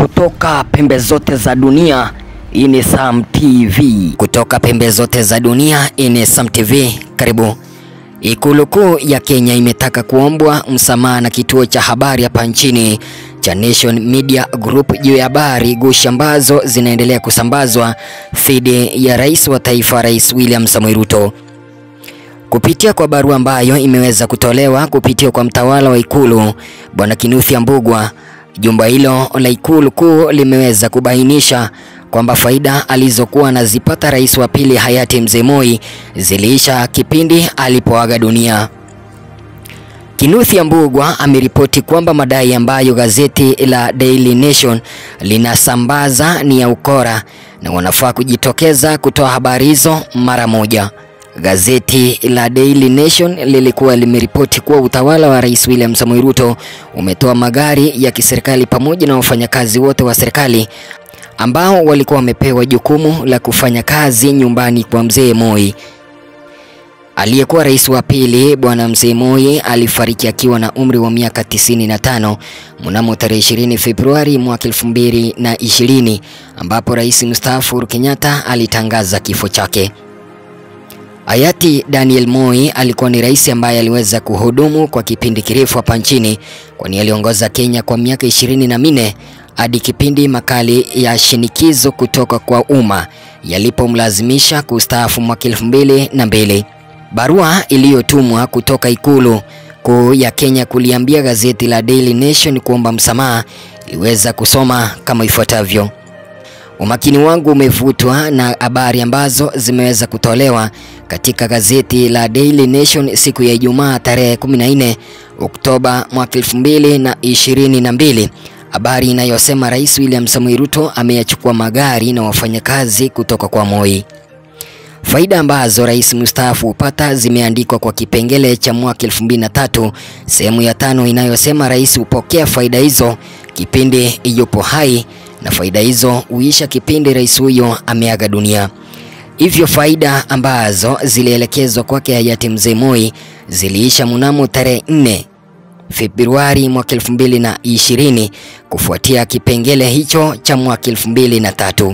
Kutoka pembe zote za dunia, hii ni Sam TV. Kutoka pembe zote za dunia, hii ni Sam TV. Karibu. Ikulu kuu ya Kenya imetaka kuombwa msamaha na kituo cha habari hapa nchini cha Nation Media Group juu ya habari gushi ambazo zinaendelea kusambazwa dhidi ya rais wa taifa, Rais William Samoei Ruto. Kupitia kwa barua ambayo imeweza kutolewa kupitia kwa mtawala wa ikulu Bwana Kinuthia Ambugwa, jumba hilo la ikulu kuu limeweza kubainisha kwamba faida alizokuwa anazipata rais wa pili hayati Mzee Moi ziliisha kipindi alipoaga dunia. Kinuthia Ambugwa ameripoti kwamba madai ambayo gazeti la Daily Nation linasambaza ni ya ukora na wanafaa kujitokeza kutoa habari hizo mara moja. Gazeti la Daily Nation lilikuwa limeripoti kuwa utawala wa Rais William Samoei Ruto umetoa magari ya kiserikali pamoja na wafanyakazi wote wa serikali ambao walikuwa wamepewa jukumu la kufanya kazi nyumbani kwa Mzee Moi. Aliyekuwa rais wa pili Bwana Mzee Moi alifariki akiwa na umri wa miaka 95 mnamo tarehe 20 Februari mwaka 2020 ambapo rais mstaafu Uhuru Kenyatta alitangaza kifo chake. Hayati Daniel Moi alikuwa ni rais ambaye aliweza kuhudumu kwa kipindi kirefu hapa nchini kwani aliongoza Kenya kwa miaka ishirini na minne hadi kipindi makali ya shinikizo kutoka kwa umma yalipomlazimisha kustaafu mwaka elfu mbili na mbili. Barua iliyotumwa kutoka ikulu kuu ya Kenya kuliambia gazeti la Daily Nation kuomba msamaha iliweza kusoma kama ifuatavyo: Umakini wangu umevutwa na habari ambazo zimeweza kutolewa katika gazeti la Daily Nation siku ya Ijumaa tarehe 14 Oktoba mwaka 2022, habari inayosema Rais William Samoei Ruto ameyachukua magari na wafanyakazi kutoka kwa Moi. Faida ambazo rais mstaafu hupata zimeandikwa kwa kipengele cha mwaka 2003 sehemu ya tano inayosema rais hupokea faida hizo kipindi yupo hai na faida hizo huisha kipindi rais huyo ameaga dunia. Hivyo faida ambazo zilielekezwa kwake hayati Mzee Moi ziliisha mnamo tarehe 4 Februari mwaka 2020 kufuatia kipengele hicho cha mwaka 2003.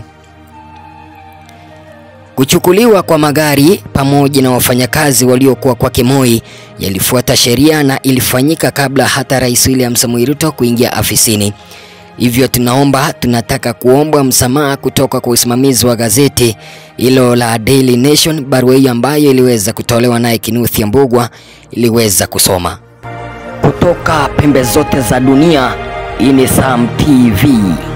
Kuchukuliwa kwa magari pamoja na wafanyakazi waliokuwa kwake Moi yalifuata sheria na ilifanyika kabla hata Rais William Samoei Ruto kuingia afisini. Hivyo tunaomba tunataka kuomba msamaha kutoka kwa usimamizi wa gazeti hilo la Daily Nation. Barua hiyo ambayo iliweza kutolewa naye Kinuthia Ambugwa iliweza kusoma Kutoka pembe zote za dunia, hii ni Sam TV.